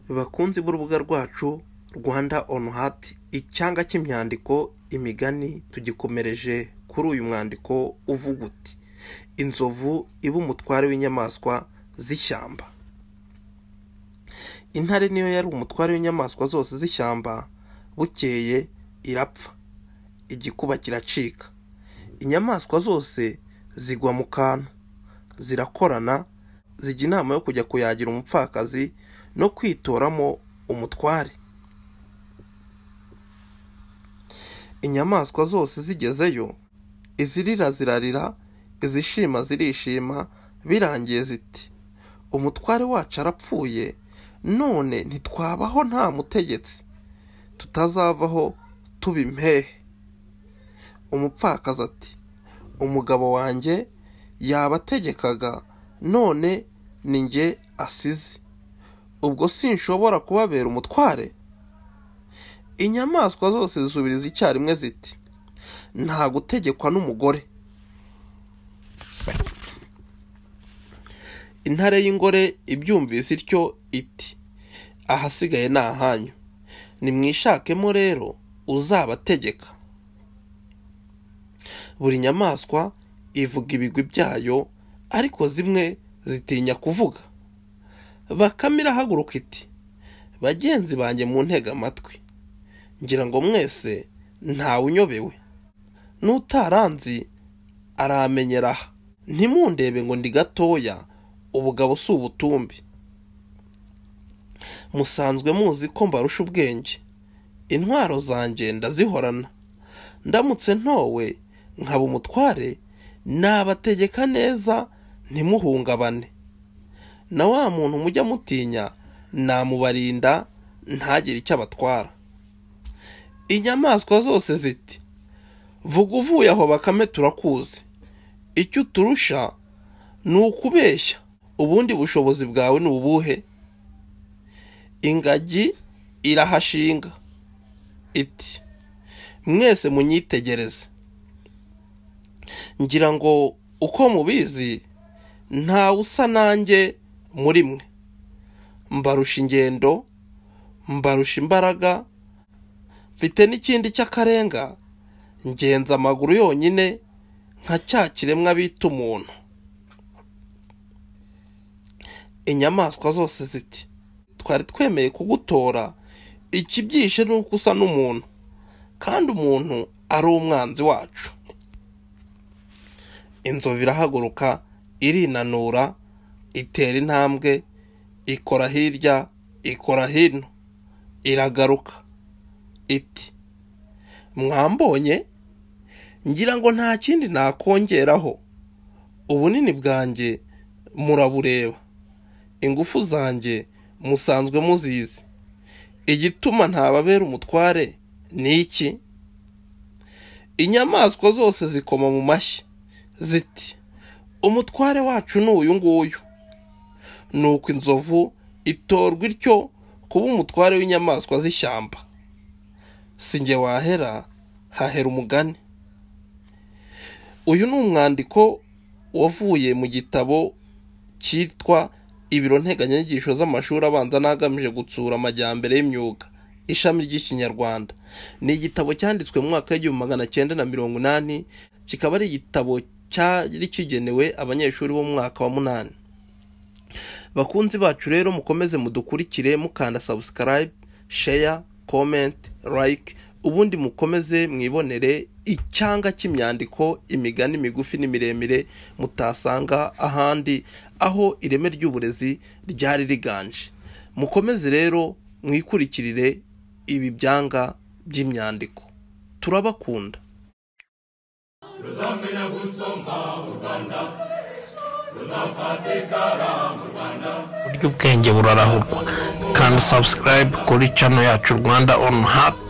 bakunzi b'urubuga rwacu rwanda onu hati icyanga cy'imyandiko imigani tugikomereje kuri uyu mwandiko uvuga uti inzovu iba umutware w'inyamaswa z'ishyamba intare niyo yari umutware w'inyamaswa zose z'ishyamba bukeye irapfa igikuba kiracika inyamaswa zose zigwa mu kantu zirakorana zijya inama yo kujya kuyagira umupfakazi no kwitoramo umutware inyamaswa zose zigezeyo izirira zirarira izishima zirishima birangiye ziti umutware wacu arapfuye none ntitwabaho nta mutegetsi tutazavaho tuba impehe umupfakazi ati umugabo wanjye yabategekaga none ni njye asize ubwo sinshobora kubabera umutware inyamaswa zose zisubiriza icyarimwe ziti nta gutegekwa n'umugore intare y'ingore ibyumvise ityo iti ahasigaye ni ahanyu nimwishakemo rero uzabategeka buri nyamaswa ivuga ibigwi byayo ariko zimwe zitinya kuvuga bakame irahaguruka iti bagenzi banjye mu ntega amatwi ngira ngo mwese ntawe unyobewe n'utaranzi aramenyera aha ntimundebe ngo ndi gatoya ubugabo si ubutumbi musanzwe muzi ko mbarusha ubwenge intwaro zanjye ndazihorana ndamutse ntowe nkaba umutware nabategeka neza ntimuhungabane na wa muntu mujya mutinya namubarinda ntagire icyo abatwara inyamaswa zose ziti vuga uvuye aho bakame turakuzi icyo uturusha ni ukubeshya ubundi bushobozi bwawe ni ubuhe ingagi irahashinga iti mwese munyitegereze ngira ngo uko mubizi ntawe usa nanjye muri mwe mbarusha ingendo mbarusha imbaraga mfite n'ikindi cy'akarenga ngenza amaguru yonyine nka cya kiremwa bita umuntu inyamaswa zose ziti twari twemeye kugutora ikibyishe ni uko usa n'umuntu kandi umuntu ari umwanzi wacu inzovu irahaguruka irinanura itera intambwe ikora hirya ikora hino iragaruka iti mwambonye ngira ngo nta kindi nakongeraho ubunini bwanjye murabureba ingufu zanjye musanzwe muzizi igituma ntababera umutware ni iki inyamaswa zose zikoma mu mashyi ziti umutware wacu ni uyu nguyu ni uko inzovu itorwa ityo kuba umutware w'inyamaswa z'ishyamba si njye wahera hahera umugani uyu ni umwandiko wavuye mu gitabo cyitwa ibiro nteganyanyigisho z'amashuri abanza n'agamije gutsura amajyambere y'imyuga ishami ry'ikinyarwanda ni igitabo cyanditswe mu mwaka w'igihumbi magana cyenda na mirongo inani kikaba ari igitabo cyari kigenewe abanyeshuri bo mu mwaka wa munani bakunzi bacu rero mukomeze mudukurikire mukanda sabusikarayibe sheya komenti like ubundi mukomeze mwibonere icyanga cy'imyandiko imigani migufi n'imiremire mutasanga ahandi aho ireme ry'uburezi ryari riganje mukomeze rero mwikurikirire ibi byanga by'imyandiko turabakunda ruzamenya gusoma mu rwanda ruzafatikara mu rwanda buryo ubwenge burarahurwa kandi subscribe kuri channel yacu rwanda on heart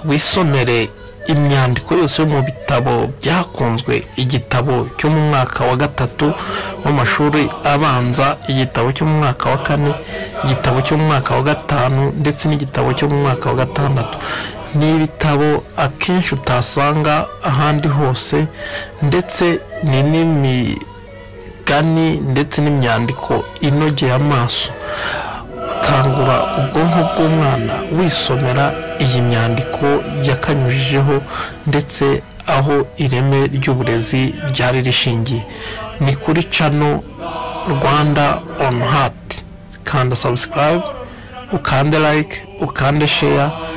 wisomere imyandiko yose yo mu bitabo byakunzwe igitabo cyo mu mwaka wa gatatu w'amashuri abanza igitabo cyo mu mwaka wa kane igitabo cyo mu mwaka wa gatanu ndetse n'igitabo cyo mu mwaka wa gatandatu ni ibitabo akenshi utasanga ahandi hose ndetse ni n'imigani ndetse n'imyandiko inogeye amaso kangura ubwonko bw'umwana wisomera iyi myandiko yakanyujijeho ndetse aho ireme ry'uburezi ryari rishingiye ni kuri cano rwanda on hati kanda subscribe ukande like ukande share